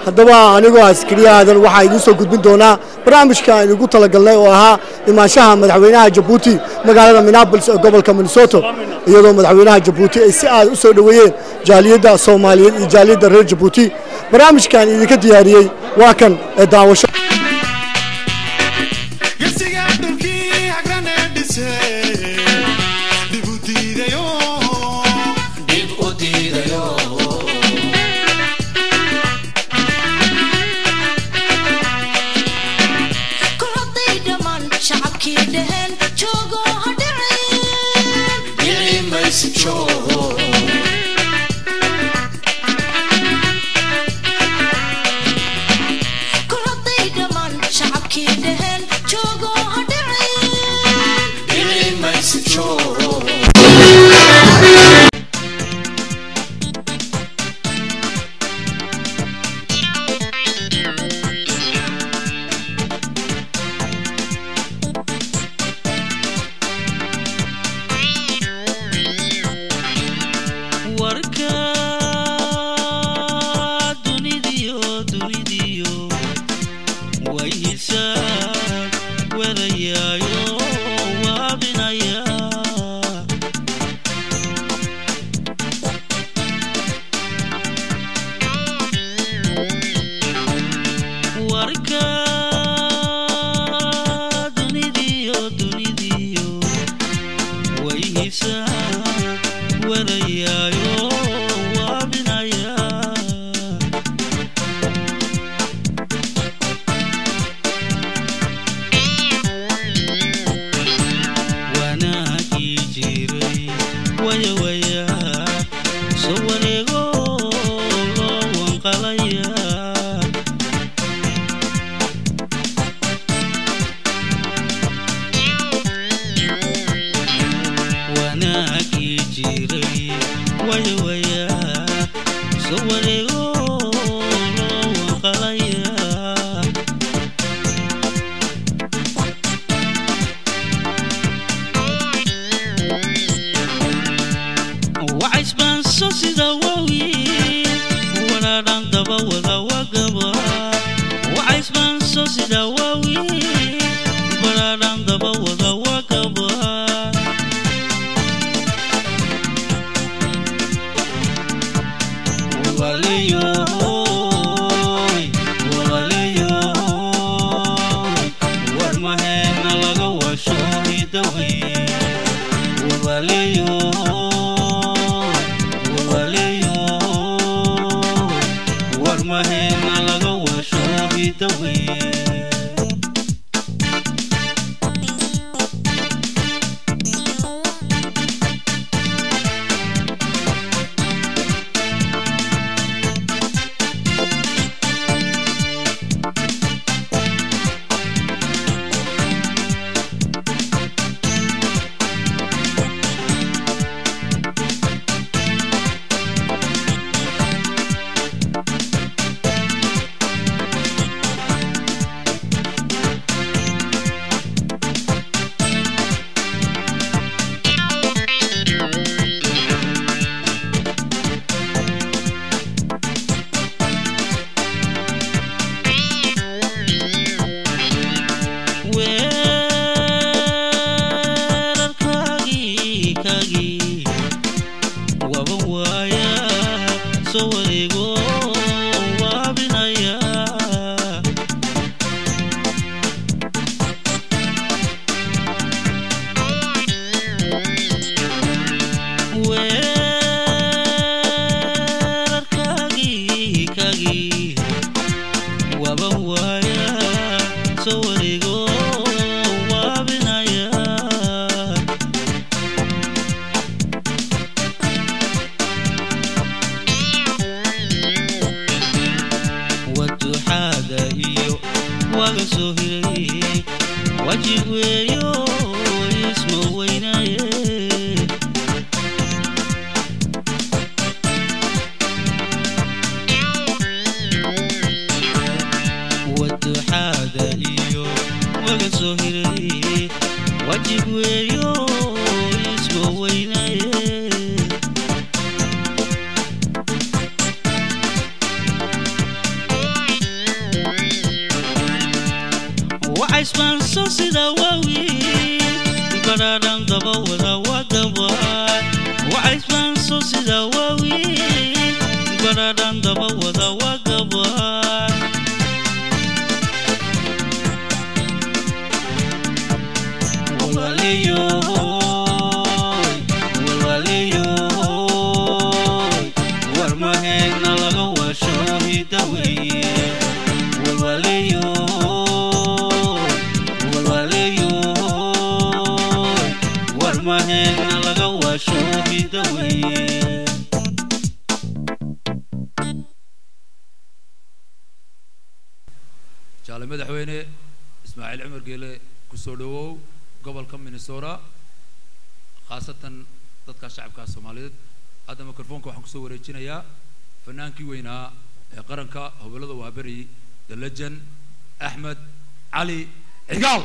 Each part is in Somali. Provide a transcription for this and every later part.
haddaba anigoo askariya aadan waxaa idiin soo gudbin doonaa barnaamijka aynu ugu talagalnay oo ahaa imaanshaha madaxweynaha jabuuti magaalada minneabolis ee gobolka minnesota iyadoo madaxweynaha jabuuti ay si aad u soo dhoweeyeen jaaliyadda soomaaliyeed iyo jaaliyadda reer jabuuti barnaamijkan idinka diyaariyey waa kan ee daawasho wacaysbaanso sida waawiin badhaadhan daba wada wagabaay wacaysbaanso sida waawiin badhaadhan daba wada wagabaay warmaheedna laga washo hidaweeye warmaheedna laga washo hidaweeye jaale madaxweyne ismaaciil cumar geele kusoo dhawow gobolka minnesota khaasatan dadka shacabka soomaaliyeed hadda mikrofoonka waxaan kusoo wareejinayaa fanaankii weynaa ee qaranka hobellada waaberi the legend axmed cali cigaal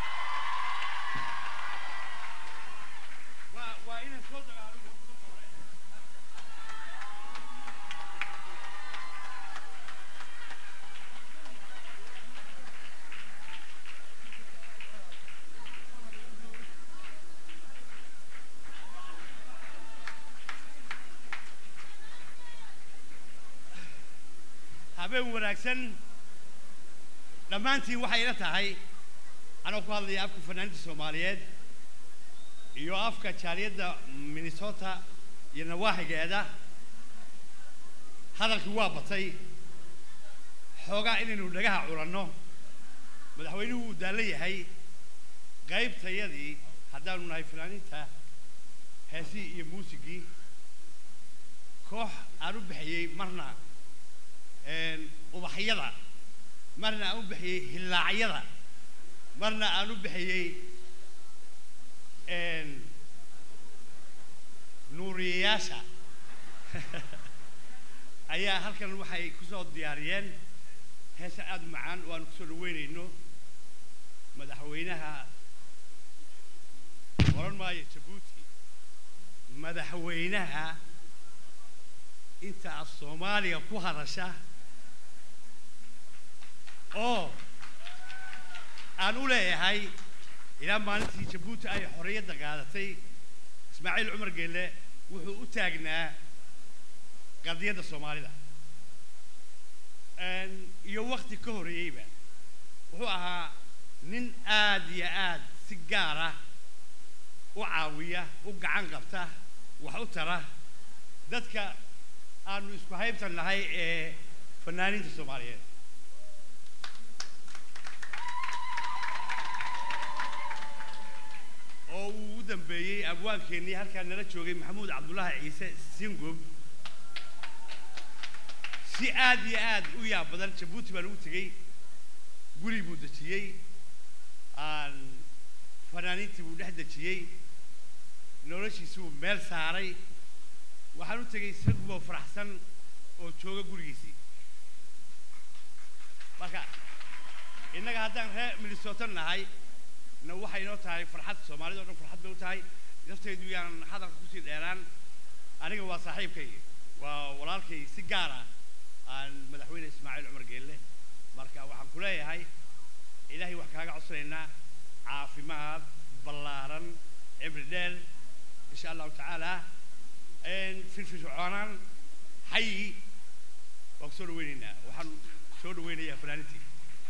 habeen wanaagsan dhammaantiin waxay ila tahay anoo ku hadlaya afka fanaaniinta soomaaliyeed iyo afka jaaliyadda minnesota iyo nawaaxigeeda hadalkii waa batay xoogaa inaynu dhagaha culanno madaxweynuhu wuu daallo yahay qaybtayadii haddaanu nahay fanaaniinta heesihii iyo muusigii koox aan u bixiyey marna ubaxyada marna aan u bixiyey hillaacyada marna aan u bixiyey nuuriyayaasha ayaa halkan waxay ku soo diyaariyeen heesa aada u macaan oo aanu kusoo dhaweynayno madaxweynaha oran maayo jabuuti madaxweynaha inta af soomaaliga ku hadasha oo aan u leeyahay ilaa maalintii jabuuti ay xorriyadda qaadatay ismaaciil cumar geelle wuxuu u taagnaa qadiyadda soomaalida iyo wakti ka horreeyeyba wuxuu ahaa nin aad iyo aad si gaar ah u caawiya u gacan qabta wax u tara dadka aanu isku haybtan nahay ee fanaaniinta soomaaliyeed oo uu u dambeeyey abwaankeenii halkaa nala joogay maxamuud cabdullaahi ciise singob si aad iyo aad u yaab badan jabuuti baan ugu tegey guri buu dejiyey aan fanaaniintii buu dhex dejiyey noloshiisi buu meel saaray waxaan u tegey saguboo faraxsan oo jooga gurigiisii marka innaga haddaan reer minnesota nahay na waxay inoo tahay farxad soomaalida o dhan farxad bay u tahay naftaydu yaanan hadalka kusii dheeraan aniga waa saaxiibkay waa walaalkay si gaar ah aan madaxweyne ismaaciil cumar geelle marka waxaan ku leeyahay ilaahay wax kaaga codsanaynaa caafimaad ballaaran cimri dheer insha allahu tacaala firfircoonaan xayi waan ku soo dhaweynaynaa waxaan soo dhaweynayaa fanaanintii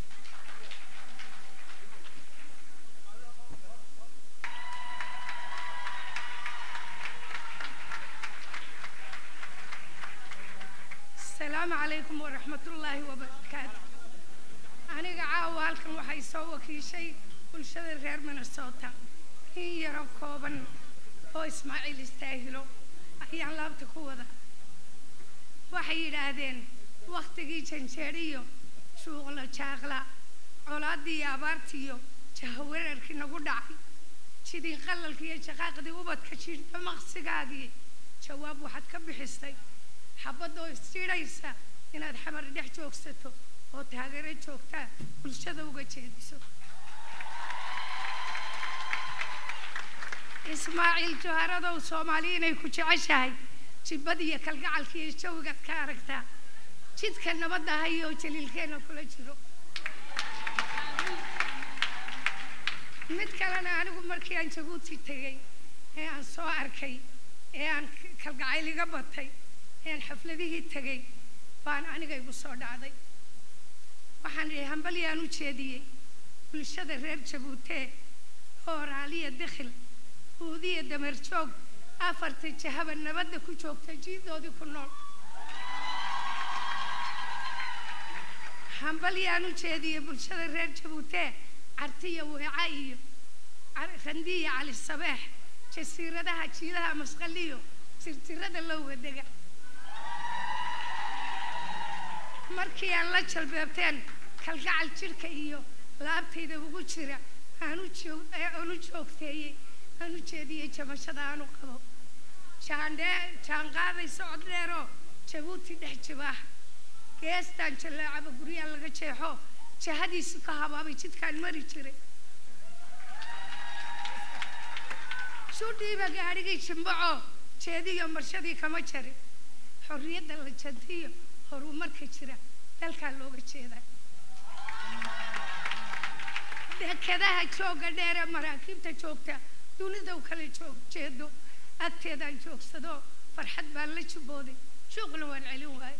السلام عليكم ورحمة الله وبركاته أنا عاوة halkan waxay soo wakiishay bulshada reer Minnesota in yaro kooban oo Ismaaciil istaahilo ayaan laabta ku wada waxay yidhaahdeen wakhtigii janjeeriyo shuuqla jaaqla colaadii iyo abaartiiyo jahawareerkii nagu dhacay jidii qalalkii iyo jaqaaqdii ubadka jiidha maqsigaagii jawaab waxaad ka bixistay xabadoo isjidhaysa inaad xamar dhex joogsato oo taageero joogtaa bulshada uga jeediso ismaaciil joharadow soomaali inay ku jeceshahay jibbada iyo kalgacalka iyo jawigaad ka aragtaa jidka nabadda hayoo jaliilkeenna kula jiro mid kalena anigu markii aan jabuuti tegey ee aan soo arkay ee aan k- kalgacayl iga batay ee aan xafladihii tegey baan aniga igu soo dhacday waxaan idhi hambalyaan u jeediyey bulshada reer jabuutee oo raaliya dikhil huudiya dameer joog afarta jahaba nabadda ku joogta jiidoodii ku nool hambalyaan u jeediyey bulshada reer jabuutee cartiya weeca iyo Car- randiya cali sabeex jasiiradaha jiilaha masqaliyo tirtirada lowga dega markii aan la jalbeebteen kalgacal jidhka iyo laabtayda ugu jira aan u joog ee aan u joogteeyey aan u jeediyey jamashada aan u qabo jaandhee jaanqaaday socod dheeroo jabuuti dhex jibaax geestaan jaleecaba guryaha laga jeexo jahadiisu ka habaabay jidkaan mari jiray sudhiiba gaadhigay jimbaco jeediyo marshadii kama jarin xorriyadda la jantiyo horumarka jira dalkaa looga jeedaa dekadaha jooga dheere maraakiibta joogta dunida u kala joog jeedo agteedaan joogsado farxad baan la jibooday shuuqna waan celin waaye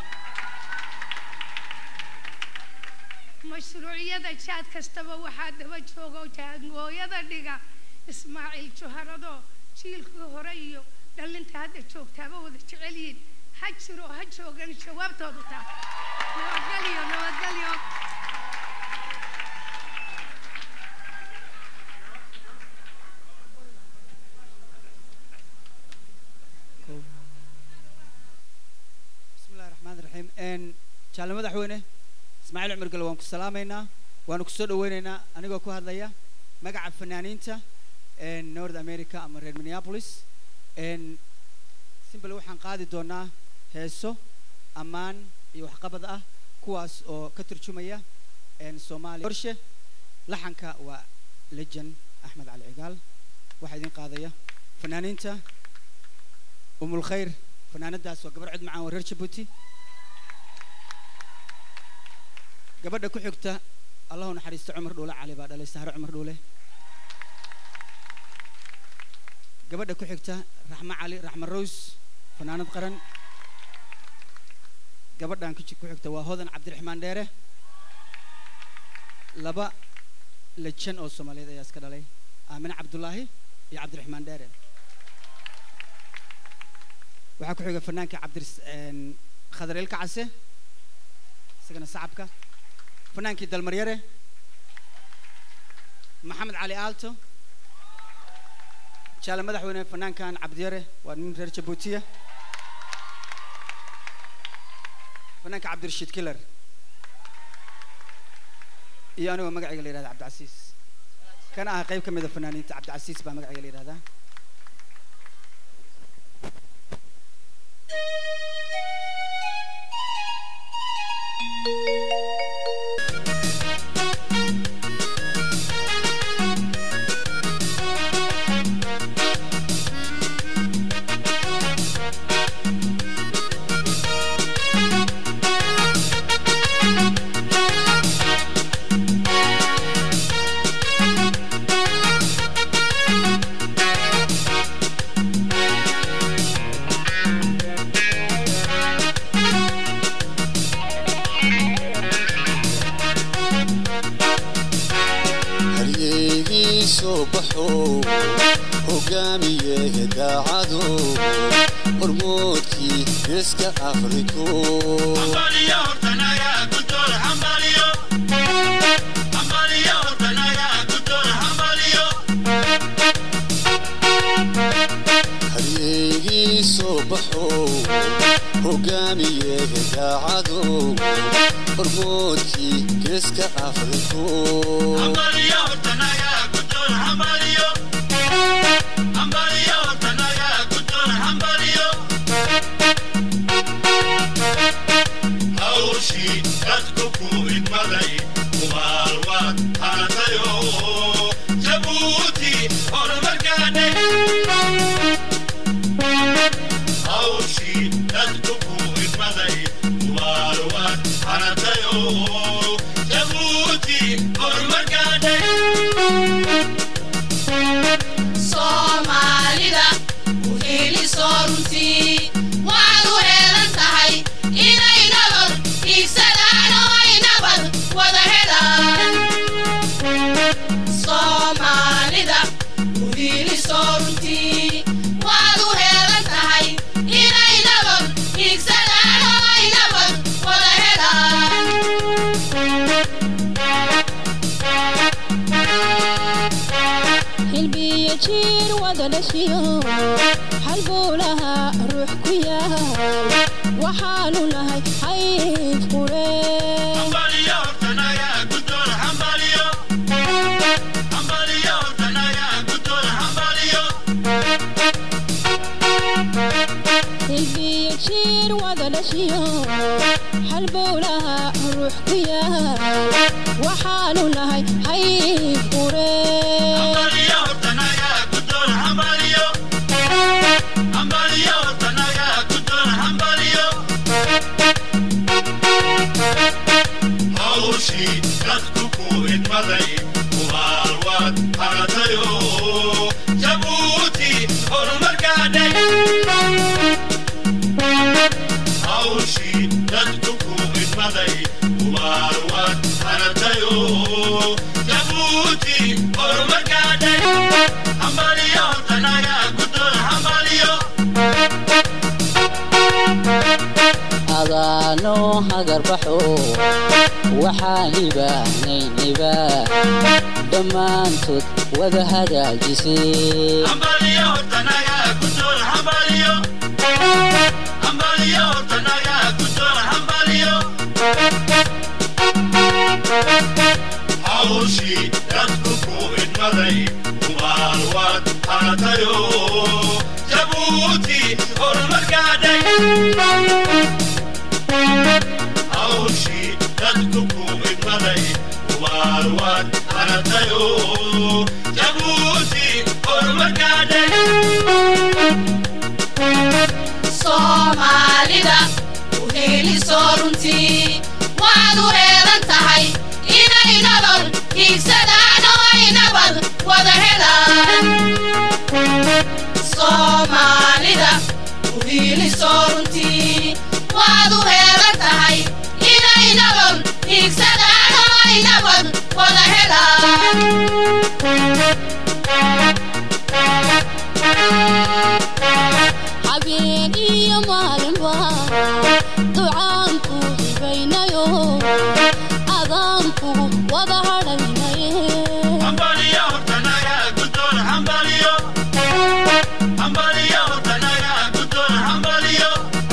mashruuciyada jaad kastaba waxaa daba jooga oo jaangooyada dhiga ismaaciil juharado jiilkii hore iyo dhalinta hadda joogtaaba wada jecel yihiin ha jiro ha joogan jawaabtoodu taa nabadgelyo nabadgelyo بسم الله الرحمن الرحيم ان جعل مدحوينه اسماعيل عمر قال وان كسلامينا وان كسو دوينينا انيغو ku hadlaya magaca fanaaniinta in North America ama reer Minneapolis in simple waxaan qaadi doonaa heeso ammaan iyo waxqabad ah kuwaas oo ka turjumaya in Soomaaliya qorshe laxanka waa legend Axmed Cali Cigaal waxaa idin qaadaya fanaaniinta umul khayr fanaanadaas waa gabar cid macaan waa reer jabuuti gabadha ku xigta allahu naxariisto cumar dhuule cali baa dhalay sahro cumar dhuule gabadha ku xigta raxmo cali raxmo rose fanaanad qaran gabadhan ku ji- ku xigta waa hodan cabdiraxmaan dheere laba lejan oo soomaaliyeed ayaa iska dhalay aamine cabdulaahi iyo cabdiraxmaan dheere waxaa ku xiga fanaanka cabdir khadar ilka case isagana sacabka fanaankii dalmaryare maxamed cali aalto jaale madaxweyne fanaankan cabdiyare waa nin reer jabuutiya fanaanka cabdirashiid kilar iyo anigoo magacayga la yihahda cabdicasiis kana ah qayb ka mid a fanaaniinta cabdicasiis baa magacayga la yihahdaa halyeygii soo baxo hogaamiye daacado hormoodkii geeska afriko halyeygii soo baxo hogaamiye daacado hormoodkii geeska afriko hawshii dadku ku idmaday umaalwaad hanatayo jabuuti horumarkaadhe hawshii dadku ku idmaday umaalwaad hanatayo jabuuti horumarkaadhe wada dhashiyo hal buu lahaa ruux ku yaal waxaanu nahay hayb qure hilbiyo jiir wada dhashiyo hal buu lahaa ruux ku yaal waxaanu nahay hayb qure hawshii dadku ku idmaday ubaalwaad hanatayo jabuuti horumarkaadhay hawshii dadku ku idmaday ubaalwaad hanatayo jabuuti horumarkaadhay hambaliyo tanaga guddoon hambaliyo adaano hagarbaxo waxaan ibaahnayniba dhammaantood wada hagaajisay hambaliyo tanaga guddoon hambaliyo hambaliyo tanaga guddoon hambaliyo hawshii dadku ku idmaday ubaalwaad hanatayo jabuuti horumarkaadhay hawshii dadku ku idmaday ubaalwaad hanatayo jabuuti horumarkaadhay soomaalida u heeliso runtii waad u heelan tahay inay nolol hiigsadaan oo ay nabad wada helaan soomaalida u heeliso runtii waad u heelan tahay inay nolol hiigsadaan oo ay nabad wada helaan habeen iyo maalinba ducaanku hibaynayo adaanku wada hadhaynaye hambaliyo tanaga guddoon hambaliyo hambaliyo tanaga guddoon hambaliyo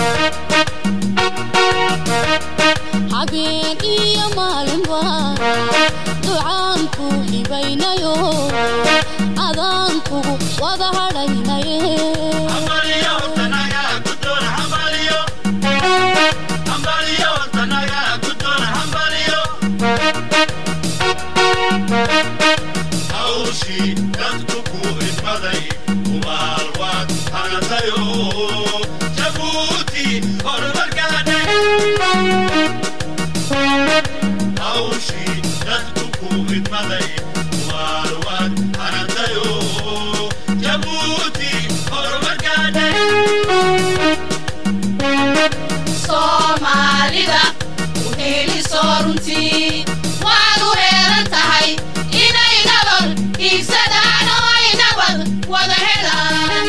habeen iyo maalinba ducaanku hibaynayo adaanku wada hadhaynaye hambaliyo tanaga guddoon hambaliyo hambaliyo tanaga guddoon hambaliyo hawshii dadku ku idmaday ubaalwaad hanatayo jabuuti horumarkaadhay hawshii dadku ku idmaday ubaalwaad hanatayo jabuuti horumarkaadhay soomaalida u heeliso runtii waad u heelan tahay inay nolol hiigsadaan oo ay nabad wada helaan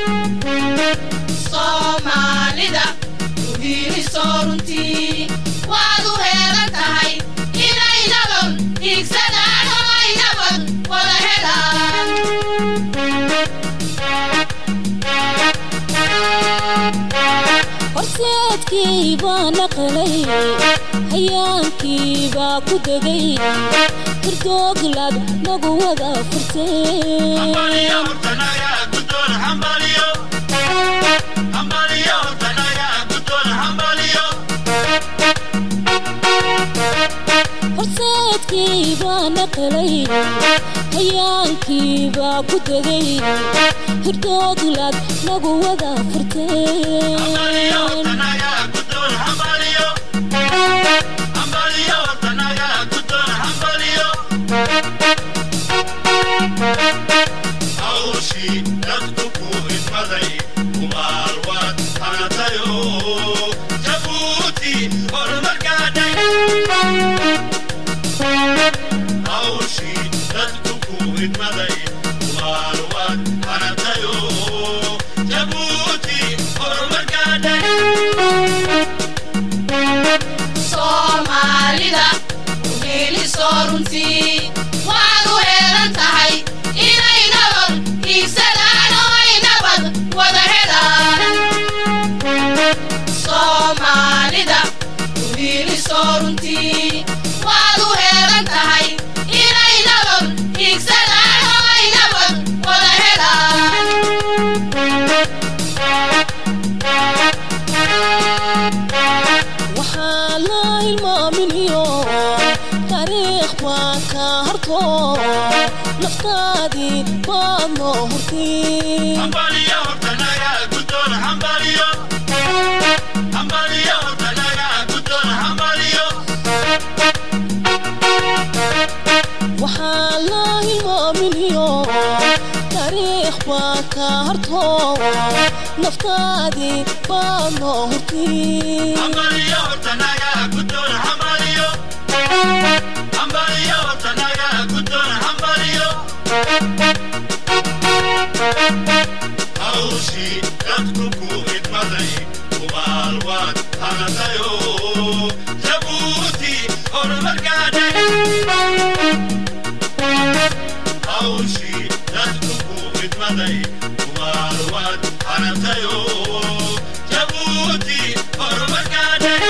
soomaalida u heeliso runtii waad u heelan tahay inay nolol hiigsadaan oo ay nabad wada helaan horseedkii baa naqlay hayaankii baa ku degay hirdooglaad nagu wada furtay hambaliyo tanaga guddoon hambaliyo hambaliyo tanaga guddoon hambaliyo horseedkii baa naqlay hayaankii baa ku degay hirdooglaad nagu wada furtay tanaga guddoon hambaliyo hambaliyo tanaga guddoon hambaliyo hawshii dadku ku idmaday ubaalwaad hanatayo jabuuti horumarkaadhay hawshii dadku ku idmaday ubaalwaad hanatayo jabuuti horumarkaadhay soomaalida u heeliso runtii waad u heelan tahay inay nolol hiigsadaan runtii waad u heelan tahay inay nolol hiigsadaan oo ay nabad wada helaan waxaa la ilmaaminiyo taariikh baa ka harto naftaadii baad noo hurtay hambaliyo hortanaga guddoon hambaliyo hambaliyo hortanaga guddoon hambaliyo waxaa la ilmaaminiyo taariikh baa ka harto naftaadii baad noo hurtay hambaliyo hortanaga guddoon hambaliyo hambaliyo hortanaga guddoon hambaliyo hawshii dadku ku idmaday kubaal waad hanatayo jabuuti horumar gaadhay hawshii dadku ku idmaday kubaal waad hanatayo jabuuti horumar gaadhay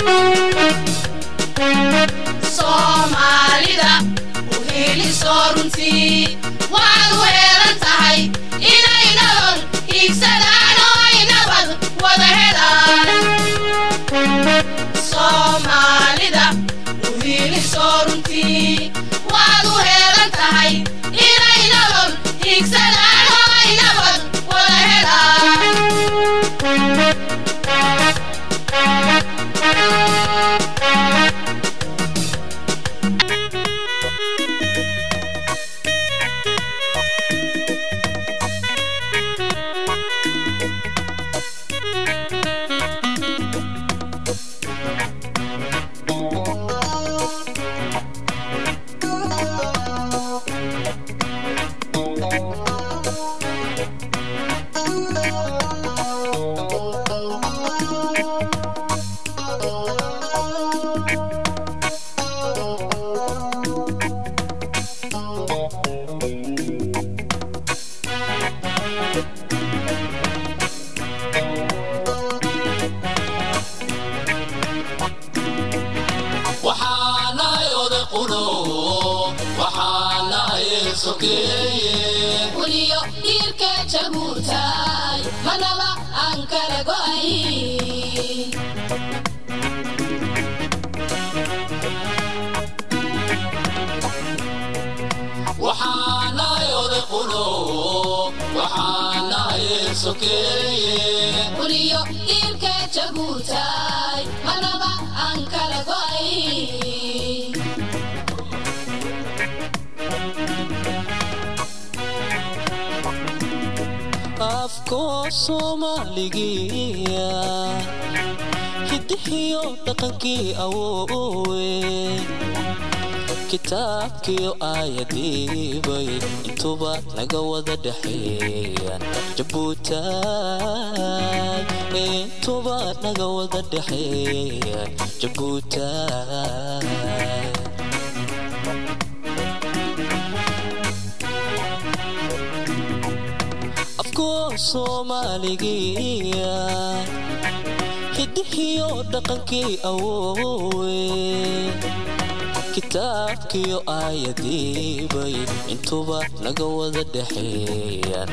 soomaalida u helisoo runtii waad u heelan tahay inay nolol hiigsadaan oo ay nabad wada helaan soomaalida u helisoo runtii waad u heelan tahay inay nolol hiigsadaan oo ay nabad wada helaan waxaanahay oday quno waxaanahay sokeeye weliyo dhiirka jabuutaay manaba aan kala go'ay waxaanahay oday quno waxaanahay sokeeye weliyo dhiirka jabuutaay manaba aan kala go'ay afkoo soomaaligiya hidihiyo dhaqankii awoowe kitaabkiyo aayadiibay intuba naga wada dhexeeyaan jabuutaay intuba naga wada dhexeeyaan jabuutaay afkoo soomaaligiya hidihiyo dhaqankii awoowe kitaabkiyo aayadiibay intuba naga wada dhexeeyaan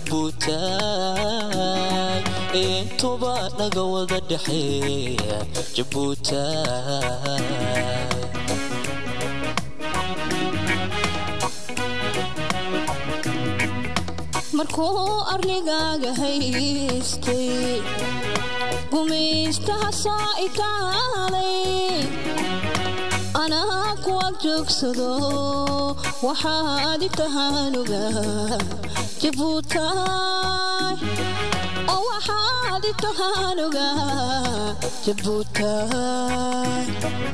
jabuutaay intuba naga wada dhexeeyaan jabuutaay markuu arligaaga haystay gumaystaha soo ikaaday anaa kuwa joogsado waxaad i tahaanuga jabuutaay oo waxaad i tahaanuga jabuutaay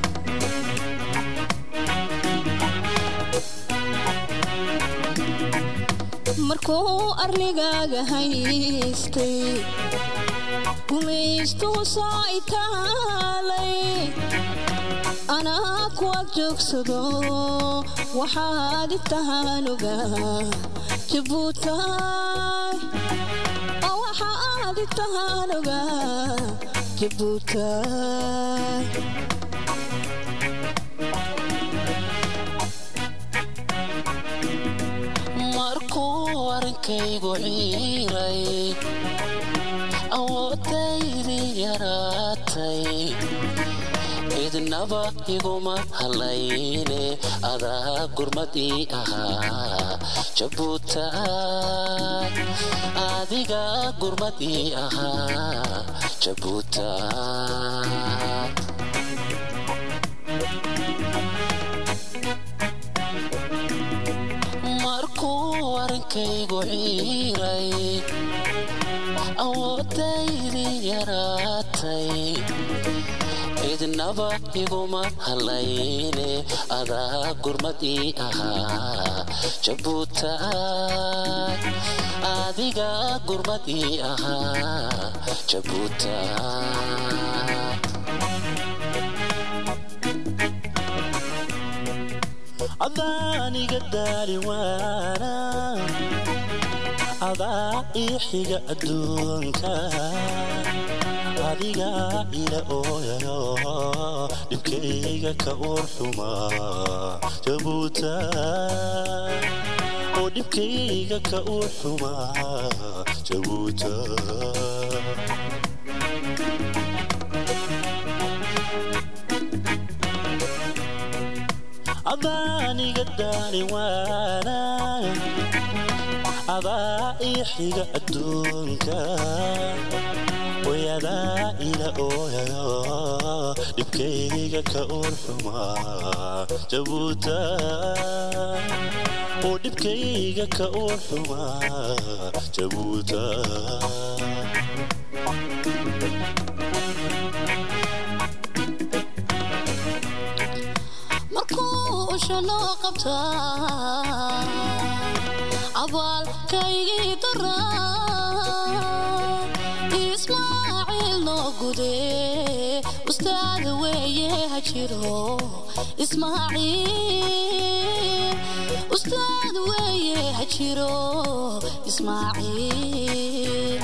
markuu arligaaga haystay gumaystuu soo itaalay anaa kuwa joogsado waxaad i tahaanuga jabuutaay oo waxaad i tahaanuga jabuutaay warankaygu ciiray awoodaydii yaraatay cidnaba iguma halayne adaa gurmadii ahaa jabuutaay adiga gurmadii ahaa jabuutaay markuu warankaygu ciiray awoodaydii yaraatay cidnaba iguma halayne adaa gurmadii ahaa jabuutaay adiga gurmadii ahaa jabuutaay adaaniga daali waana adaa ii xiga adduunka adiga ila ooyayo dhibkayga ka uur xumaa jabuuta oo dhibkayga ka uur xumaa jabuuta adaaniga daali waana adaa ii xiga adduunka wayadaa ila ooyayo dhibkayga ka uur xumaa jabuuta oo dhibkayga ka uur xumaa jabuuta markuu ushanoo qabtaa abaalkaygii daraa ismaaciil noo gude ustaad weeye ha jiro ismaaciil ustaad weeye ha jiro ismaaciil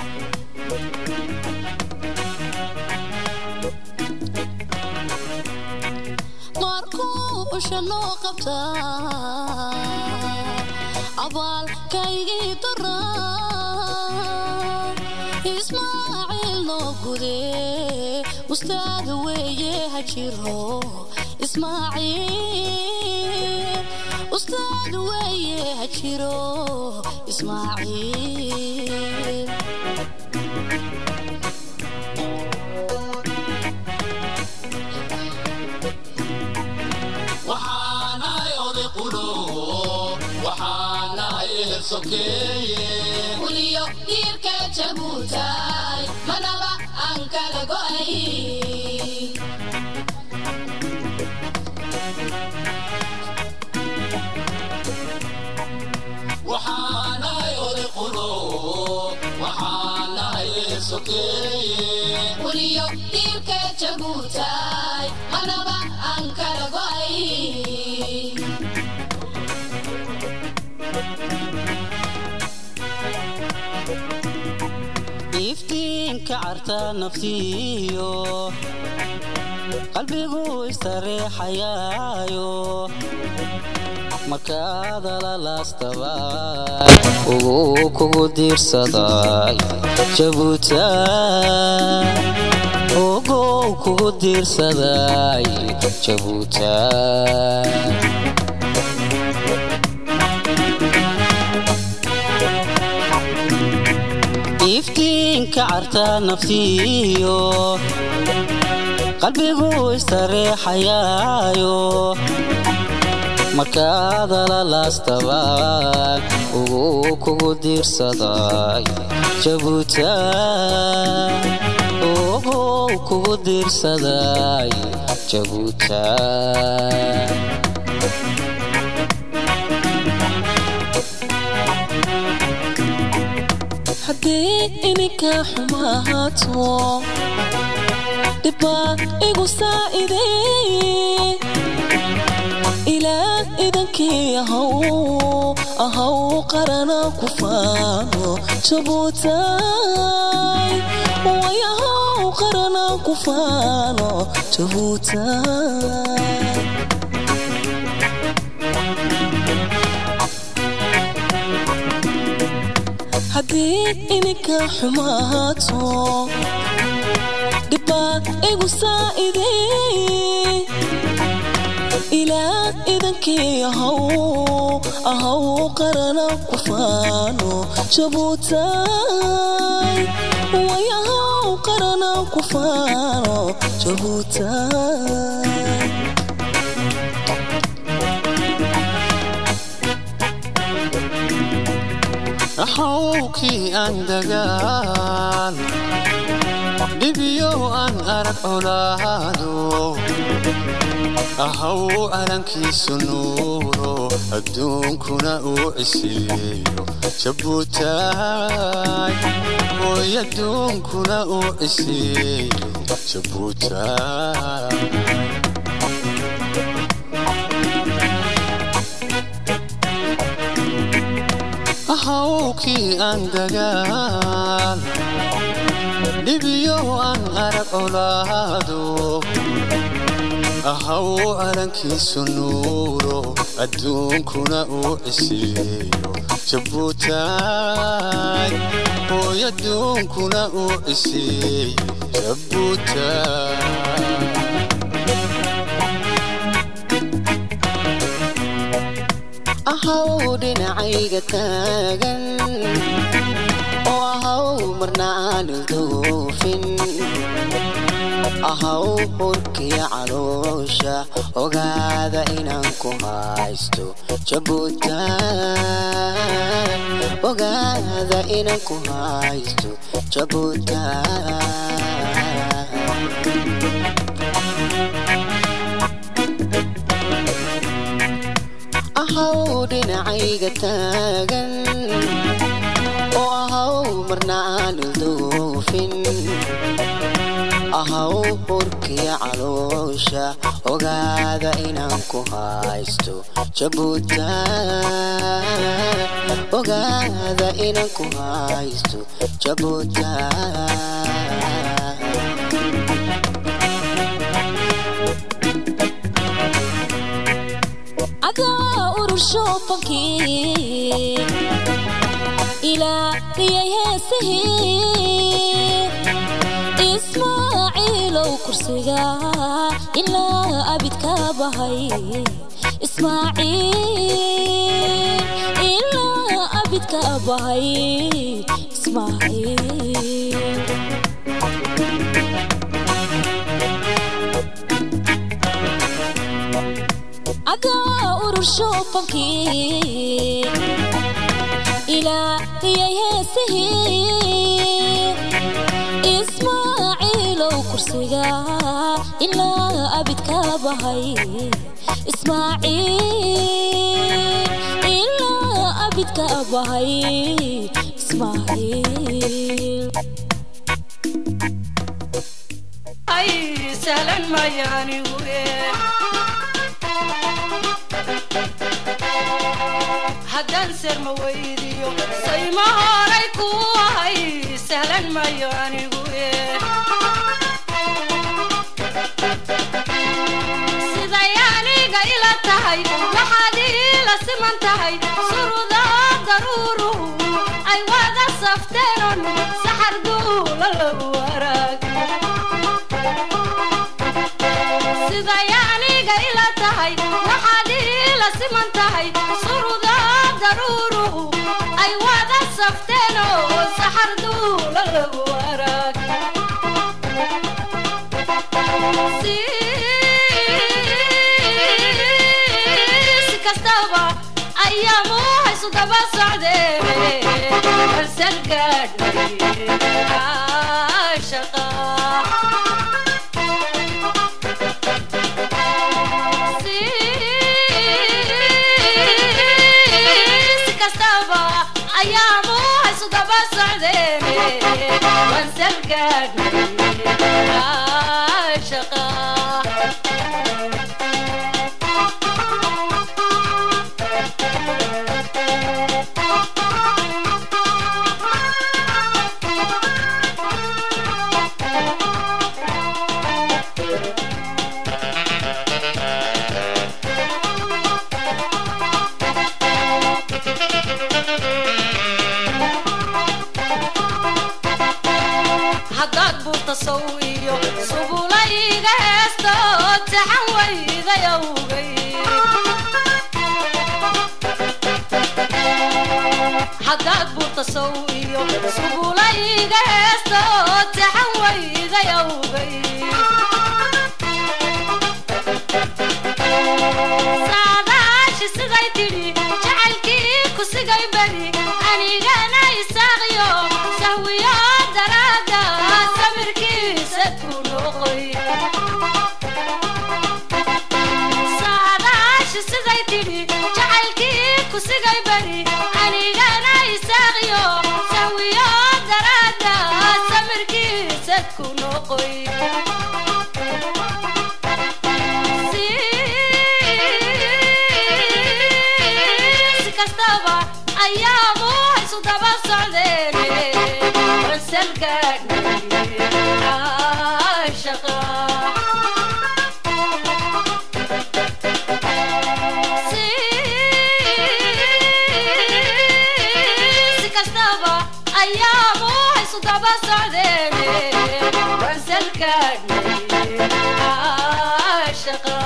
markuu ushanoo qabtaa abaalkaygii daraa ismaaciil noo gude ustaad weeye ha jiro ismaaciil ustaad weeye ha jiro ismaaciil waxaanahay oday qulo waxaanahay ehel sokeeye kuliyo dhiirka jabuutaay manaba aan kala go'ay waxaanahay oday qulo waxaanahay ehel sokeeye kuliyo dhiirka jabuutaay manaba aan kala go'ay iftiinka carta naftiyo qalbigu istareexayaayo markaadala laastabay ugu kugu diirsaday jabuuta ogow kugu diirsaday jabuuta iftiinka carta naftiyo qalbigu istareexayaayo markaadala laastabay ugu kugu diirsaday jabuuta ogow kugu diirsaday jabuuta haddii ininka xumaato dhibbaa igu saa'ideeye ilaa idankii ahaw ahaw qarana ku faano jabuutaay way ahaw qarana ku faano jabuutaay haddii ininka xumaato dhibbaa igu saa'idee ilaa idankii ahaw ahaw qarana ku faano jabuutaay way ahaw qarana ku faano jabuutaay axawkii aan dagaal dhibiyo aan arag colaado ahaw calankiisu nuuro adduunkuna uu cisiiyo jabuutaay hooy adduunkuna uu cisiiyo jabuutaay ahawkii aan dagaal dhibiyo aan arag colaado ahaw calankiisu nuuro adduunkuna uu cisiiyo jabuutaay hooy adduunkuna uu cisiiyo jabuutaay ahaw dhinacayga taagan oo ahaw marna aan ilduufin ahaw hurkiya caloosha ogaada inaan ku haysto jabuutaan ogaada inaan ku haysto jabuutaan ahaw dhinacayga taagan oo ahaw marna aan ilduufin ahaw hurkiya caloosha ogaada inaan ku haysto jabuutaan ogaada inaan ku haysto jabuutaan adaa urursho fankii ilaa riyay heesihii ismaaciilow kursiga ilaa abidka bahay ismaaciil ilaa abidka bahay ismaaciil adaa urursho fankii ilaa riyay heesihii ismaaciilow kursiga ilaa abidka bahay ismaaciil ilaa abidka bahay ismaaciil ay sahlan mayaanigu haddaan serma weydiyo sayma horay ku ahay sahlan mayo anigu siday aniga ila tahay waxaad iila siman tahay surudaa daruuruhu ay wada safteenon saxar duula lagu waraag siday aniga ila tahay waxaad iila siman tahay surudaa daruuruhu ay wada safteenoo saxar duula lagu waraag si kastaba ayaamu haysu daba socdeen balsan gaadhnay shaqa si kastaba ayaamu haysu daba socdeen wansal gaadhnay shaqa haddaad buurta sow iyo sugula iga heesta oo taxan wayga yawgay saadaashi siday tidhi jacaylkii ku sigay beri anigana isaaqiyo sahwiyo daraada samirkiisa ku noqoy saadaashi siday tidhi jacaylkii ku sigay beri anigana isaaqiyo sahwiyo daraada samirkiisa ku noqoy si kastaba ayaamu haysu daba socdeene wansalgaadhnay caashaqa si kastaba ayaamu haysu daba socdeene wansalgaadhnay caashaqa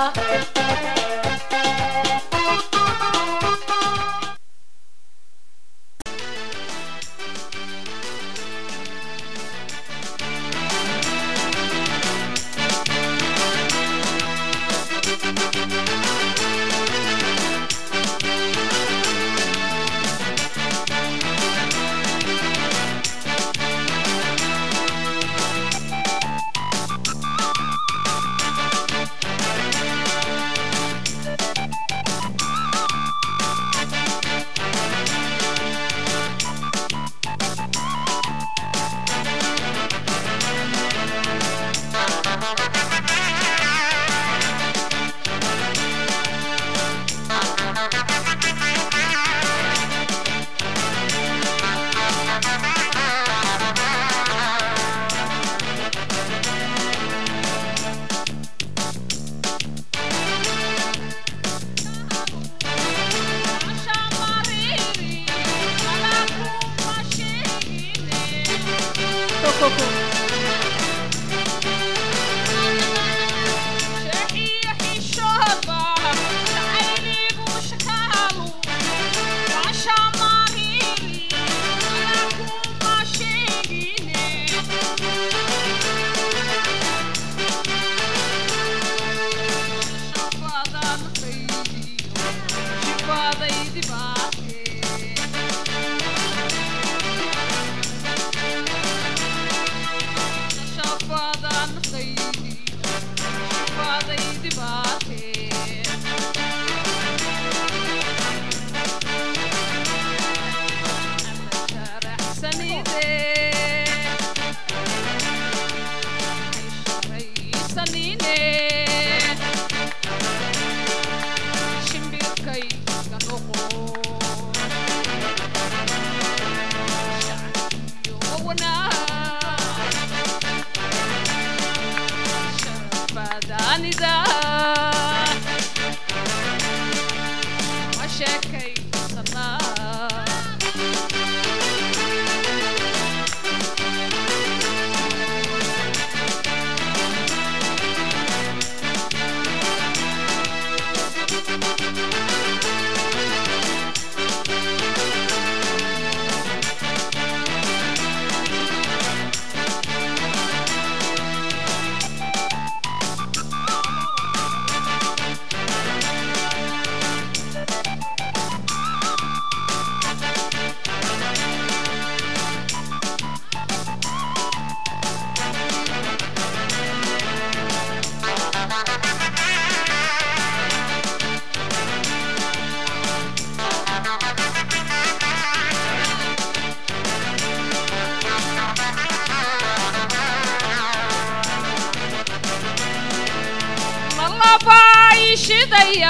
shidaya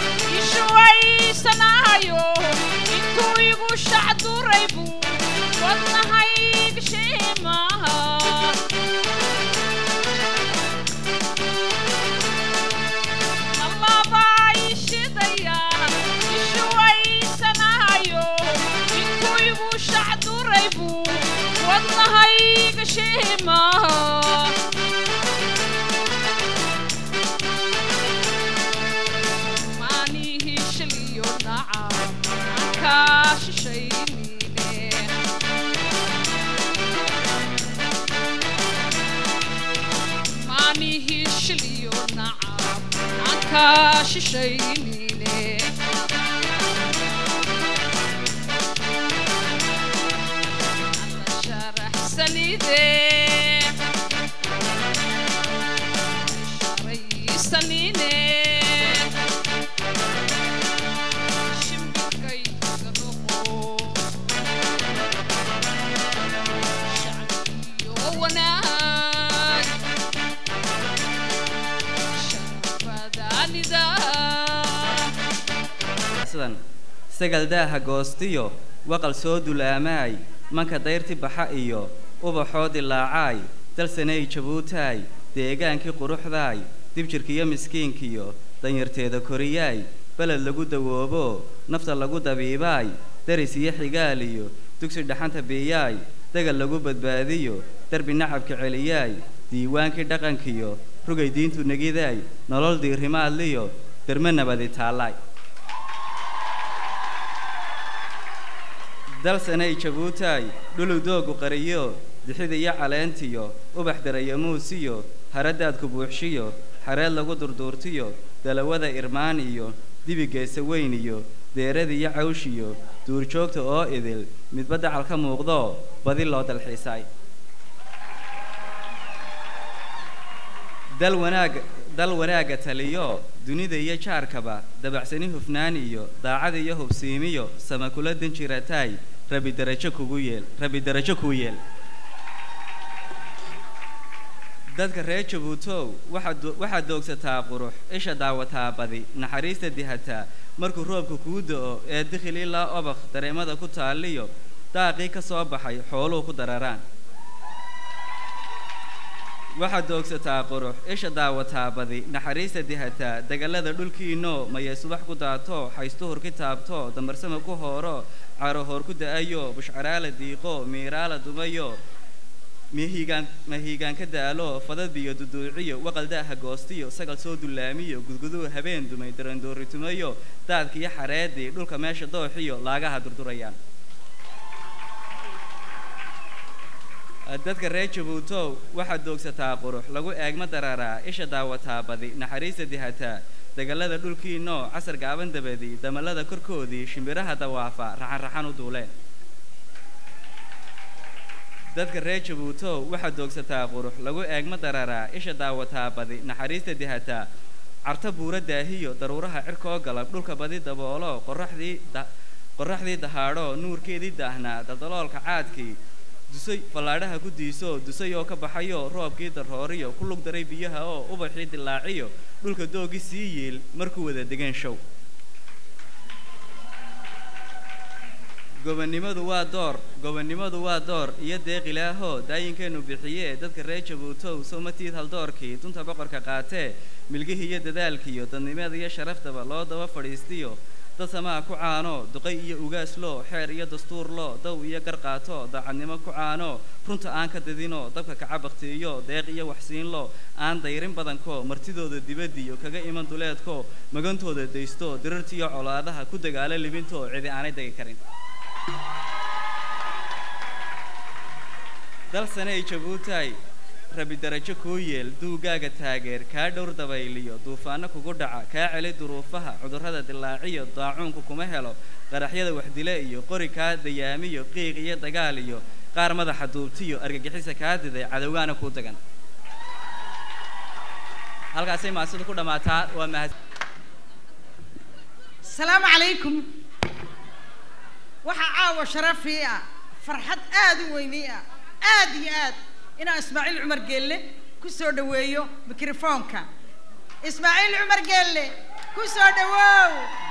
ishuwaysanahayo intuu igu shacduray buu wadnahayg shiimaha allabaa ishidaya ishuwaysanahayo intuu igu shacduray buu wadnahayg shiimaha maanihi shiliyo nacab aan kaa shishayni kaa shishaynine sharaxsanide sharaysanine shimbirkayga noqo shacbiyo wanaag sharafadaanida sidan sagal daaha goostiyo waqal soo dulaamaay manka dayrti baxa iyo ubaxoo dilaacaay dalsanay jabuutaay deegaankii quruxdaay dibjirkiyo miskiinkiyo danyarteeda koriyaay beled lagu dawoobo nafta lagu dabiibaay daris iyo xigaal iyo dugsi dhaxanta biiyaay dagal lagu badbaadiyo derbi nacabka celiyaay diiwaankii dhaqankiyo rugay diintu negidaay nolol diirimaadliyo derme nabadi taallaay dalsanay jabuutaay dhulug doogu qariyo dixida iyo caleentiyo ubax darayo muusiyo haradaadku buuxshiyo xareed lagu durduurtiyo dalawada irmaan iyo dibigeesa weyn iyo deerada iyo cawshiyo duurjoogta oo idil midba dacal ka muuqdo badi loo dalxiisaay dal wanaag dal wanaagga taliyo dunida iyo jaarkaba dabacsani hufnaan iyo daacada iyo hubsiimiyo sama kula danjirataay rabi darajo kugu yeel rabi darajo kuu yeel dadka reer jabuutow waxaad do- waxaad doogsataa qurux isha daawataa badi naxariista dihataa markuu roobka kuu do-o ee dikhil ilaa obakh dareemada ku taaliyo daaqii ka soo baxay xooluhu ku dararaan waxaad doogsataa qurux isha daawataa badi naxariista dihataa degallada dhulkiinoo mayay subax ku daato haystuhur ki taabto damarsama ku hooro carohoor ku da-ayo bushcaraala diiqo miiraala dumayo mahiigaan mahiigaan ka daalo fadad biyo duduuciyo waqal daaha goostiyo sagal soo dullaamiyo gudguduu habeen dumay darandooritumayo daadkiyo xareedii dhulka meesha dooxiyo laagaha durdurayaan dadka reer jabuutow waxaad doogsataa qurux lagu eegma dararaa isha daawataa badi naxariista dihataa degallada dhulkiinoo casar gaaban dabadii damalada korkoodii shimbiraha dawaafa raxan raxan u duuleen dadka reer jabuutow waxaad doogsataa qurux lagu eegma dararaa isha daawataa badi naxariista dihataa carta buura daahiyo daruuraha cirkoo galab dhulka badi daboolo qoraxdii da- qoraxdii dahaadho nuurkeedii daahnaa daldaloolka caadkii dusay fallaadhaha ku diiso dusay oo ka baxayo roobkii darooriyo ku lug daray biyaha oo ubaxii dilaaciyo dhulka doogii sii yiil markuu wada degeen show gobonnimadu waa door gobonnimadu waa door iyo deeq ilaaho daayinkeenu bixiye dadka reer jabuutow somatiid haldoorkii dunta boqorka qaatee milgihii iyo dadaalkiiyo dadnimada iyo sharaftaba loo daba fadhiistiyo dad samaha ku caano duqay iyo ugaaslo xeer iyo dastuurlo daw iyo garqaato daacadnimo ku caano runta aan ka dadino dabka kaca baktiiyo deeq iyo waxsiinlo aan dayrin badanko martidooda dibadiyo kaga iman duleedko magantooda daysto dirartiyo colaadaha ku dagaalo libinto cidi aanay degi karin dalsanay jabuutaay rabi darajo kuu yeel duugaaga taageer kaa dhowr dabayliyo duufaano kugu dhaca kaa celi duruufaha cudurrada dilaaciyo daacuunku kuma helo qaraxyada waxdile iyo qori kaa dayaamiyo qiiq iyo dagaal iyo qaar madaxa duubtiyo argagixisa kaa diday cadowgaana kuu dagan halkaasay maasidu ku dhammaataa waa mahad السلام عليكم waxaa caawa sharafii ah farxad aad u weynii ah aad iyo aad inaan ismaaciil cumar geelle ku soo dhoweeyo mikrofoonka ismaaciil cumar geelle ku soo dhowoow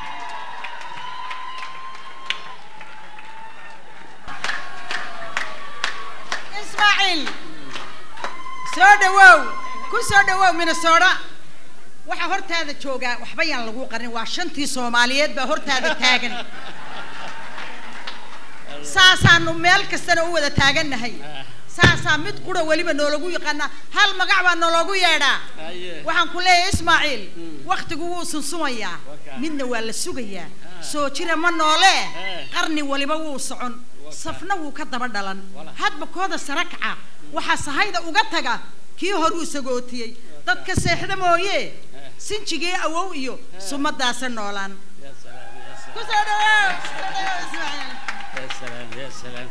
ismaaciil soo dhowoow ku soo dhowoow minnesota waxaa hortaada joogaa waxba yaan lagu qarin waa shantii soomaaliyeed baa hortaada taagan saasaanu meel kastana u wada taagannahay saasaa mid qura weliba noolagu yaqaanaa hal magac baa nooloogu yeedhaa waxaan ku leeyahay ismaaciil waktigu wuu sunsumayaa midna waa la sugayaa soo jira ma noole qarni waliba wuu socon safna wuu ka daba dhalan hadba kooda sara kaca waxaa sahayda uga taga kii horuu sagootiyey dadka seexda mooye sinjigii awow iyo sumadaasa noolaan يا سلام يا سلام ku soo dhawow soo dhawow ismaaciil يا سلام يا سلام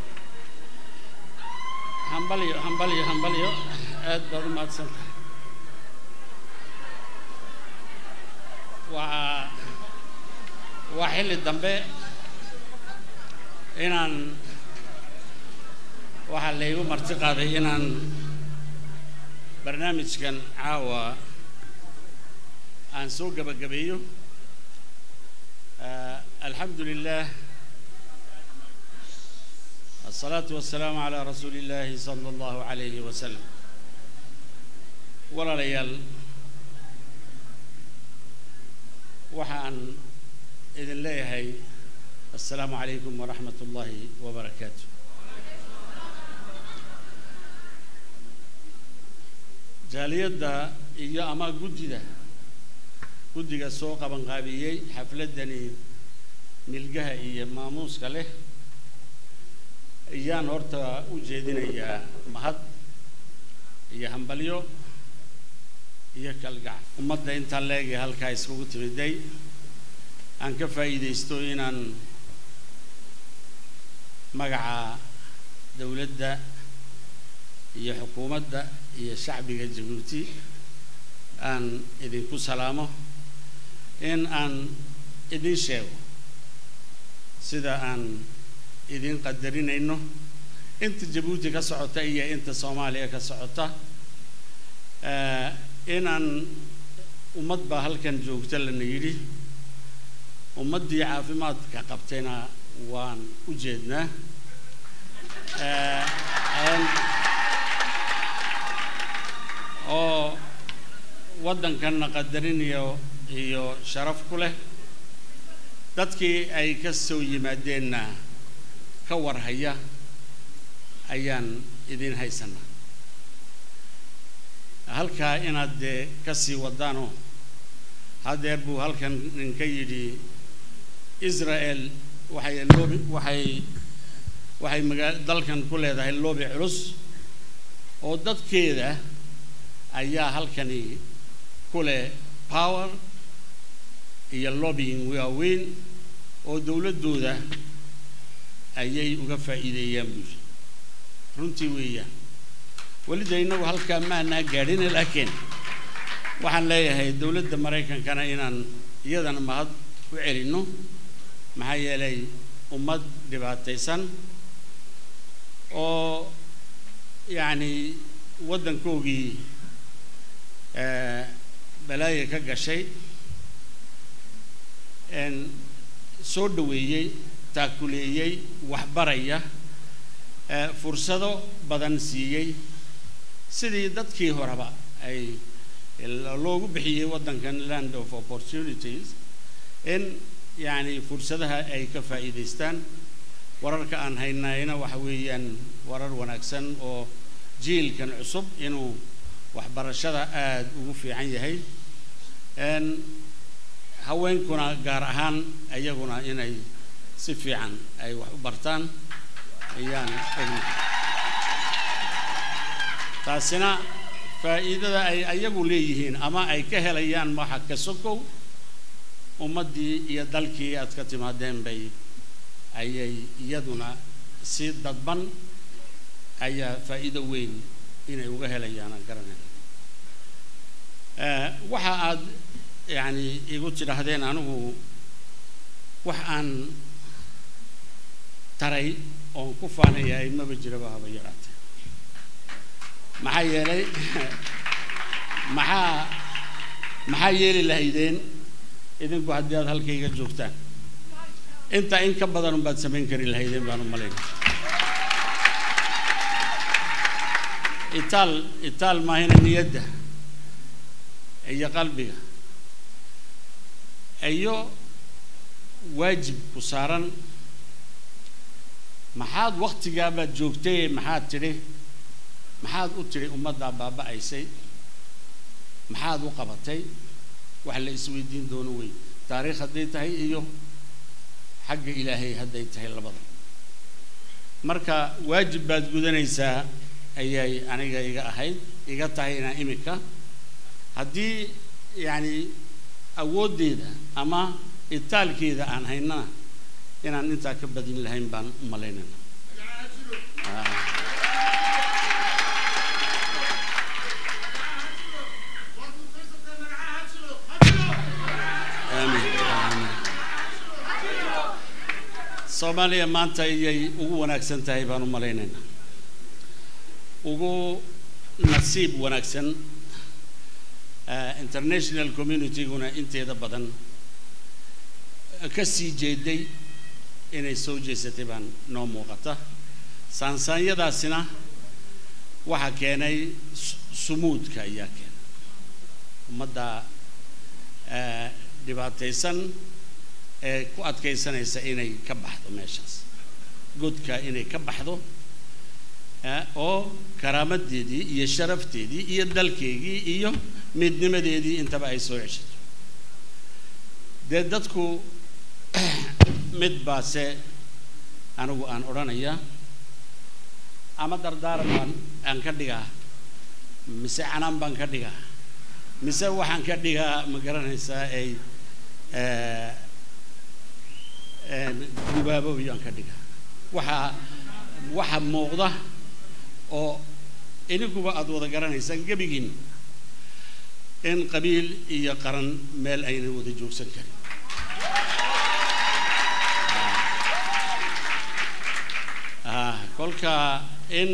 hambalyo hambalyo hambalyo aad baad u mahadsantahay waa waa xilli dambe inaan waxaa laygu marti qaaday inaan barnaamijkan caawa aan soo gabagabeeyo آه، الحمد لله الصلاة والسلام على رسول الله صلى الله عليه وسلم ولا ليال وحان إذن ليهي السلام عليكم ورحمة الله وبركاته جاليدا إيا أما قددا guddiga soo qabanqaabiyey xafladdani milgaha iyo maamuuska leh ayaan horta u jeedinayaa mahad iyo hambalyo iyo kalgac ummadda intaa leegay halkaa iskugu timiday aan ka faa'iidaysto inaan magaca dowladda iyo xukuumadda iyo shacbiga jabuuti aan idinku salaamo in aan idin sheego sida aan idin qadarinayno inta jabuuti ka socota iyo inta soomaaliya ka socota Eh, inaan ummad baa halkan joogta lana yidhi ummaddii caafimaadka qabtayna waan u jeednaa Eh, een, oo waddankanna qadarin iyo iyo sharaf ku leh dadkii ay ka soo yimaadeenna ka warhaya ayaan idin haysanaa halkaa inaad dee ka sii wadaanoo haddeer buu halkan ninka yidhi israel waxay loobi waxay waxay magaa dalkan ku leedahay loobi culus oo dadkeeda ayaa halkani ku leh power iyo lobbying waaweyn oo dowladdooda ayay uga faa'iideeyaan buuri runtii weeyaan welida innagu halkaa maanaa gaadhina laakiin waxaan leeyahay dowladda maraykankana inaan iyadana mahad u celinno maxaa yeelay ummad dhibaataysan oo yacni waddankoogii eh, balaaya ka gashay een soo dhoweeyey taakuleeyey waxbaraya eh, fursado badan siiyey sidii dadkii horeba ay loogu bixiyey waddankan land of opportunities in yacni fursadaha ay ka faa'iidaystaan wararka aan haynayna waxa weeyaan warar wanaagsan oo jiilkan cusub inuu waxbarashada aada ugu fiican yahay n haweenkuna gaar ahaan ayaguna inay si fiican ay wax u bartaan ayaan ogna taasina faa'iidada ay ayagu leeyihiin ama ay ka helayaan waxa ka sokow ummaddii iyo dalkii aad ka timaadeen bay ayay iyaduna si dadban ayaa faa'iido weyn inay uga helayaan aan garanayn waxa aad yacni igu tidhaahdeen anigu wax aan taray oon ku faanayahay maba jiraba haba yaraate maxaa yeelay maxaa maxaa yeeli lahaydeen idinku haddii aad halkayga joogtaan intaa in ka badan unbaad samayn kari lahaydeen baan u malayn itaal itaal maahina niyadda iyo qalbiga iyo waajib ku saaran maxaad waktigaabaad joogtay maxaad tidhi maxaad u tidhi ummaddaa baaba'aysay maxaad u qabatay wax la isweydiin doono wey taariikh hadday tahay iyo xagga ilaahay hadday tahay labada marka waajib baad gudanaysaa ayay aniga iga ahayd iga tahay inaa imika haddii yacni awooddeeda ama itaalkeeda aan haynana inaan intaa ka badin lahayn baan u malaynayna aamin aamin soomaaliya maanta ayay ugu wanaagsan tahay baan u malaynaynaa ugu nasiib wanaagsan eh, international communityguna inteeda badan ka sii jeeday inay soo jeesatay baan noo muuqata saansaanyadaasina waxaa keenay su- sumuudka ayaa keenay ummadda eh, dhibaataysan ee ku adkaysanaysa inay ka baxdo meeshaas godka inay ka baxdo eh, oo karaamadeedii iyo sharafteedii iyo dalkeygii iyo midnimadeedii intaba ay soo ceshato dee dadku mid baase anigu aan odhanaya ama dardaaran baan aan ka dhigaa mise canaan baan ka dhigaa mise waxaan ka dhigaa ma garanaysaa ay eh, een, gubaaboobi aan ka dhigaa waxaa waxa muuqda oo iniguba aada wada garanaysaan gebigiin in qabiil iyo qaran meel ayna wada joogsan karin ah kolka in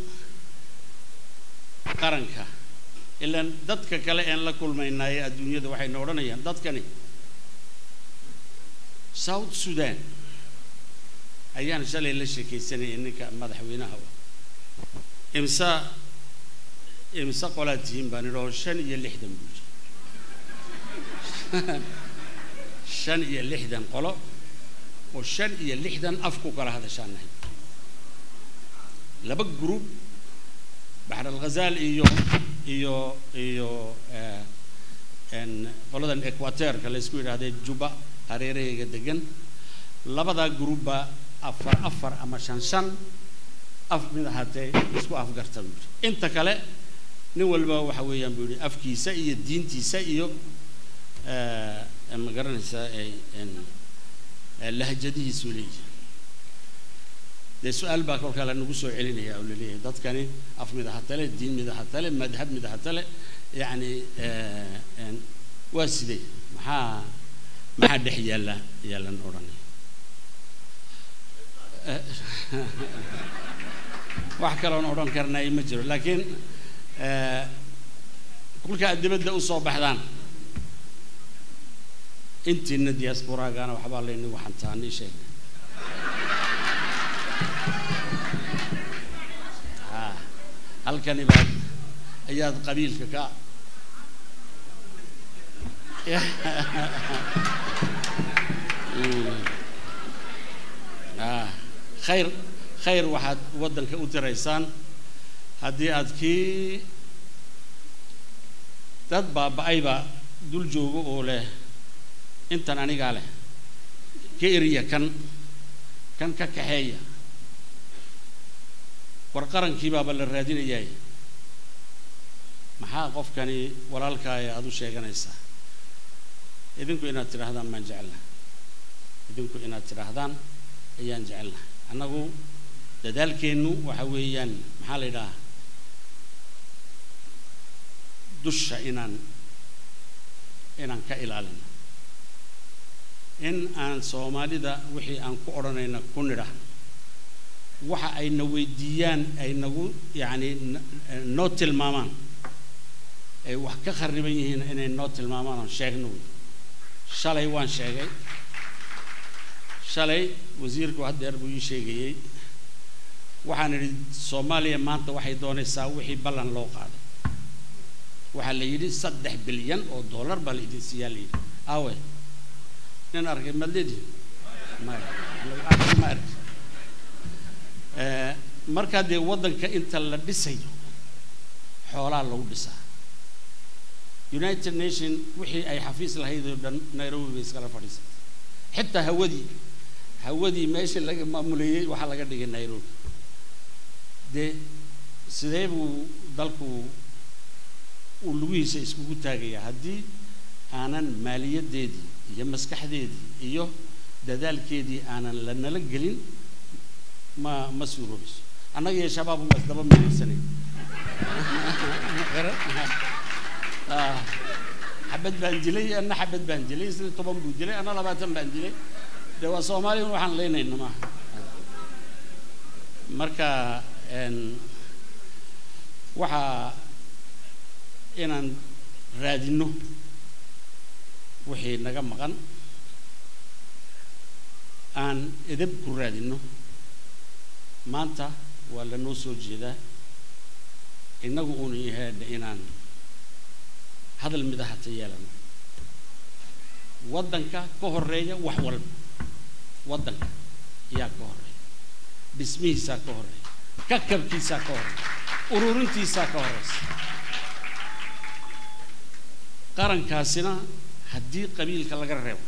qaranka ilaan dadka kale een la kulmaynaaye adduunyada waxayna odhanayaan dadkani south sudan ayaan shalay la sheekaysanayay ninka madaxweynaha imsa imse qolaad tihiin baan idhaho shan iyo lixdan buu yiri shan iyo lixdan qolo oo shan iyo lixdan af ku kala hadashaan nahay laba group baxr alghazaal iyo iyo iyo eh, en qoladan equateurka la isku yidhaahdee juba hareerahayga degan labadaa groupba afar afar ama shan shan af mid ahaatee isku afgarta buu yidhi inta kale nin walba waxa weeyaan buu yidhi afkiisa iyo diintiisa iyo eh, ma garanaysaa eh, en- eh, lahjadihiisuu leeyahay dee su-aal baa kolkaa lanagu soo celinaya oo laleeyahay dadkani af mid ahatale diin mid ahatale madhab mid ahatale yacni eh, en, waa sidee maxaa maxaa dhex yaalla yaalan odhanaya Eh, wax kaloon odhan karnay ma jiro laakiin eh, kolka aad dibadda u soo baxdaan intiina diasporagana waxbaa laynagu xantaanii sheegay Ah, halkani baad ayaad qabiilka ka Mm. Ah, khayr khayr waxaad waddanka u tiraysaan haddii aad kii dad baaba-ayba dul joogo oo leh intan anigaa leh ka eriya kan kan ka kaxeeya war qarankii baaba la raadinayaay maxaa qofkani walaalkaaya aada u sheeganaysaa idinku inaad tidhaahdaan baan jecelnaha idinku inaad tidhaahdaan ayaan jecelnahay annagu dadaalkeennu waxa weeyaan maxaa la yidhahaa dusha inaan inaan ka ilaalino in aan soomaalida wixii aan ku odhanayna ku nidhahno waxa ayna weydiiyaan ay nagu yacni n- noo tilmaamaan ay wax ka khariban yihiin inay noo tilmaamaan oon sheegno wey shalay waan sheegay shalay wasiirku haddeer buu ii sheegayey waxaan idhi soomaaliya maanta waxay doonaysaa wixii ballan loo qaaday waxaa la yidhi saddex bilyan oo dollar baa la idin siiyaa la yidhi awe nin arkay madlidi maya anigu arki ma arki Eh, markaa dee waddanka inta la dhisayo xoolaa lagu dhisaa united nation wixii ay xafiis lahayd oo dhan nairobi bay iskala fadhiisatay xitaa hawadii hawadii meeshii laga maamuleeyey waxaa laga dhigay nairobi dee sidee buu dalku uu lugihiisa iskugu taagayaa haddii aanan maaliyaddeedii iyo maskaxdeedii iyo dadaalkeedii aanan la nala gelin ma ma suuroobayso annaga iyo shabaab uma isdaba midaysanayn Ah, xabad baan dilay anna xabad baan dilay isna toban buu dilay anna labaatan baan dilay de waa soomaaliya waxaan leynayna maaha marka een, waxaa inaan raadinno wixii naga maqan aan edeb ku raadinno maanta waa lanoo soo jeedaa innagu uuna yahaadha inaan hadal midahata yeelano waddanka ka horeeya wax walba waddanka yaa ka horeeya dhismihiisaa ka horeeya kakabkiisaa ka horeeya ururintiisaa ka horeysa qarankaasina haddii qabiilka laga reebo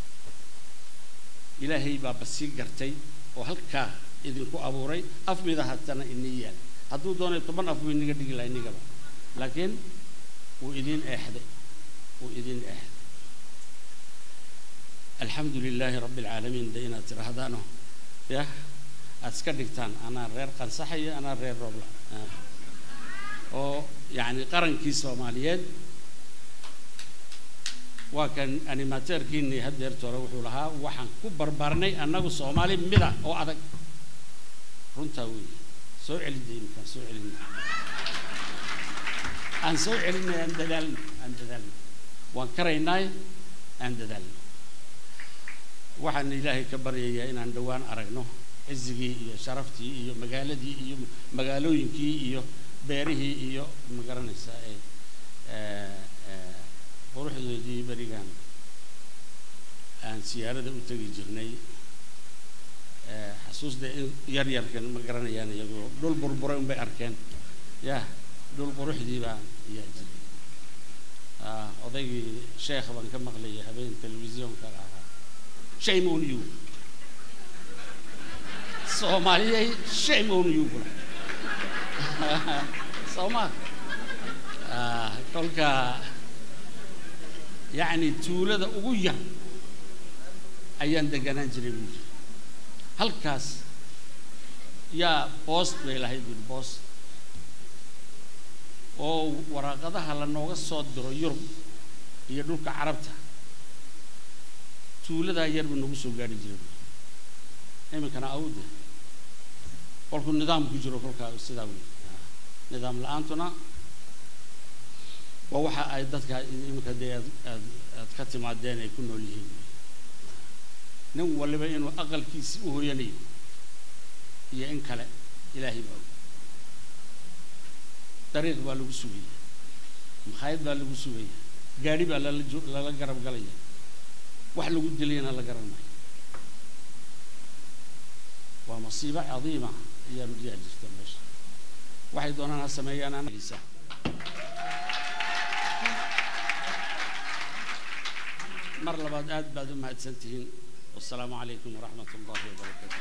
ilaahay baa basii gartay oo halkaa idinku abuuray af midahatana inii yaal hadduu doonay toban af buu inaga dhigi laha inigaba laakiin wuu idin eexday wuu idin eexday alxamdu lilaahi rabbi alcaalamiin de inaad tidhaahdaano yah aad iska dhigtaan anaa reer qansaxaya anaa reer roobla Ah. oo yacni qarankii soomaaliyeed waa kan animateerkiinii haddeerta hore wuxuu lahaa waxaan ku barbaarnay annagu soomaali mida oo adag runtaa weeye soo celinay imkaan soo celinay aan soo celinay aan dadaalno aan dadaalno waan karaynaay aan dadaalno waxaan ilaahay ka baryayaa inaan dhowaan aragno cizigii iyo sharaftii iyo magaaladii iyo magaalooyinkii iyo beerihii iyo ma garanaysaa ee ee, ee, quruxdoodii berigaan aan siyaarada u tegi jirnay ee, xasuusda in yar yarkan ma garanayaan iyagoo dhul burburay unbay arkeen yah dhul quruxdii baan ayaa jiray Ah, odaygii sheekh baan ka maqlayay habeen telefisyoonka ahaa shame on you soomaaliyay shame on you bula sooma Ah, kolka yacni tuulada ugu yar ayaan deganaan jiray buu yiri halkaas yaa boost bay lahayd buu boost oo waraaqadaha lanooga soo diro yurub iyo dhulka carabta tuuladaa yar buu nagu soo gaari jiray iminkana awde kolkuu nidaam ku jiro kolkaa sidaa wey nidaam la-aantuna waa waxa ay dadka iminka dee aad aad aad ka timaadeen ay ku nool yihiin nin waliba inuu aqalkiisi u hoyanayo iyo in kale ilaahay baa og dariiq baa lagu sugaya makhaayad baa lagu sugaya gaadhi baa lala jo- lala garab galaya wax lagu dilayana la garan maayo waa masiibo cadiima ayaa yaa jirta meesha waxay doonaan ha sameeyaan anagisa mar labaad aad baad u mahadsan tihiin wasalaamu calaykum waraxmat ullahi wabarakaatu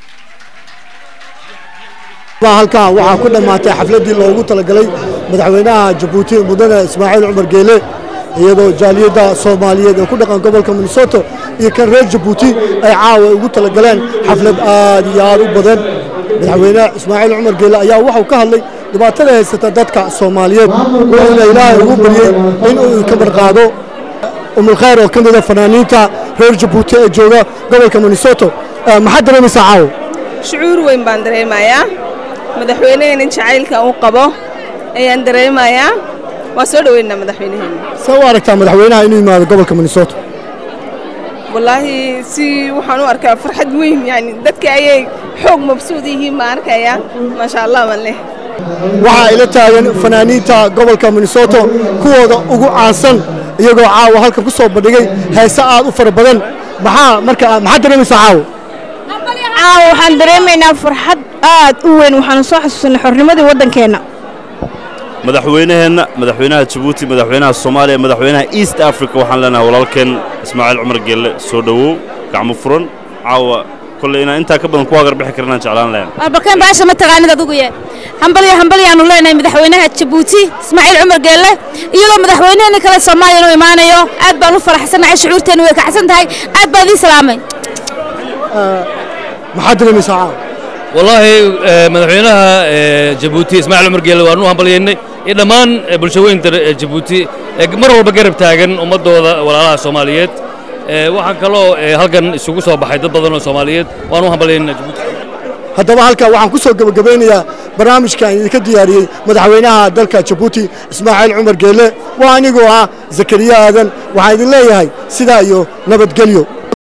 baa halkaa waxaa ku dhammaatay xafladdii loogu talagalay madaxweynaha jabuuti mudane ismaaciil cumar geele iyadoo jaaliyadda soomaaliyeed ee ku dhaqan gobolka minnesota iyo kan reer jabuuti ay caawa ugu talagaleen xaflad aad iyo aad u badan madaxweyne ismaaciil cumar geele ayaa waxau ka hadlay dhibaatada haysata dadka soomaaliyeed wuxuuna ilaahay ugu baryey in uu ka marqaado umulkhayr oo ka mida fanaaniinta reer jabuuti ee jooga gobolka minnesota Eh, maxaad dareemaysaa caawa shucuur weyn baan dareemayaa madaxweyneheenin jacaylka uu qabo ayaan dareemayaa waan soo dhoweynaa madaxweyneheena see u aragtaa madaxweynaha inuu yimaado gobolka minnesota wallaahi si waxaan u arkaa farxad weyn yani dadka ayay xoog mabsuud yihiin baan arkayaa maasha allah baan leh waxaa ila taagan fanaaniinta gobolka minnesota kuwooda ugu caansan iyagoo caawa halkan ku soo bandhigay heese aad u fara badan maxaa marka maxaad dareemaysaa caawa caawa waxaan dareemaynaa farxad aad u weyn waxaanu soo xasuusanay xornimadii waddankeenna madaxweynaheenna madaxweynaha jabuuti madaxweynaha soomaaliya madaxweynaha east africa waxaan leenahay walaalkeen ismaaciil cumar gelle soo dhowow gacmo furan caawa kolley inaan intaa ka badan ku agarbixi karin aan jeclaan lahayn warbalkeen baasha ma taqaanid adigu ye hambalyo hambalyaanu leenahay madaxweynaha jabuuti ismaaciil cumar geelle iyadoo madaxweyneheenni kale soomaaliya inuu imaanayo aad baan u faraxsanahay shucuurteennu way kacsan tahay aad baan idiin salaamay maxaad dareemaysaa caawa والله آه، مدحوينها آه، جيبوتي اسماعيل عمر قيل وانو هم بليني دمان بلشوين جيبوتي آه، mar walba garab taagan ummadooda walaalaha Soomaaliyeed ee waxaan kaloo ee, halkan isugu soo baxay dad badan oo Soomaaliyeed waan u hambalyeynaa Djibouti haddaba halkaa waxaan ku soo gebagabeynayaa barnaamijkan idinka diyaariyey madaxweynaha dalka jabuuti ismaaciil cumar geelle waa anigoo ah zakariya aadan waxaan idin leeyahay sidaa iyo nabadgelyo